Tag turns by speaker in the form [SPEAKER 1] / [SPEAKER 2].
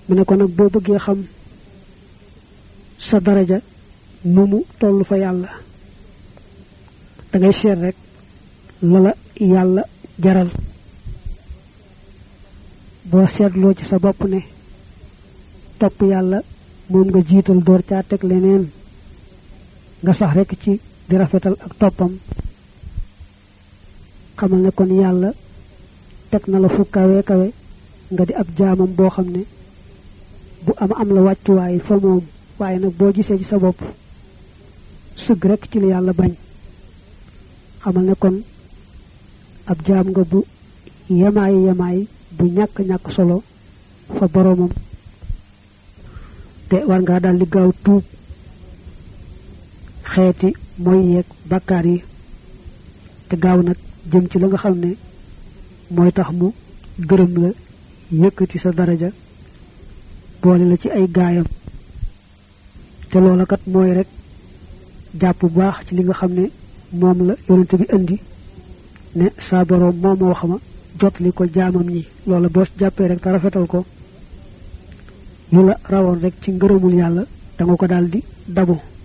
[SPEAKER 1] mu ne ko nag boo bëggee xam sa daraja nu mu toll fa yàlla da ngay seet rek lala yàlla jaral boo seetloo ci sa bopp ne topp yàlla moom nga jiital door caa teg leneen nga sax rek ci di rafetal ak toppam xamal ne kon yàlla teg na la fu kawe kawe nga di ab jaamam boo xam ne bu am am la wàccuwaay fa moom waaye nag boo gisee ci sa bopp sëgg rek ci li yàlla bañ xamal ne kon ab jaam nga bu yemaay yemaay bu ñàkk ñàkk solo fa boromam te war ngaa daal di gaaw tuub xeeti mooy yeeg bakkaar yi te gaaw nag jëm ci la nga xam ne mooy tax mu gërëm la yëkkati sa daraja boole la ci ay gaayam te loola kat mooy rek jàpp bu baax ci li nga xam ne moom la yonente bi indi ne saa boroom moo ma wax ma jot li ko jaamam ñi loola boo jàppee rek te rafetal ko lu la rawoon rek ci ngërëmul yàlla da nga ko daal di dabo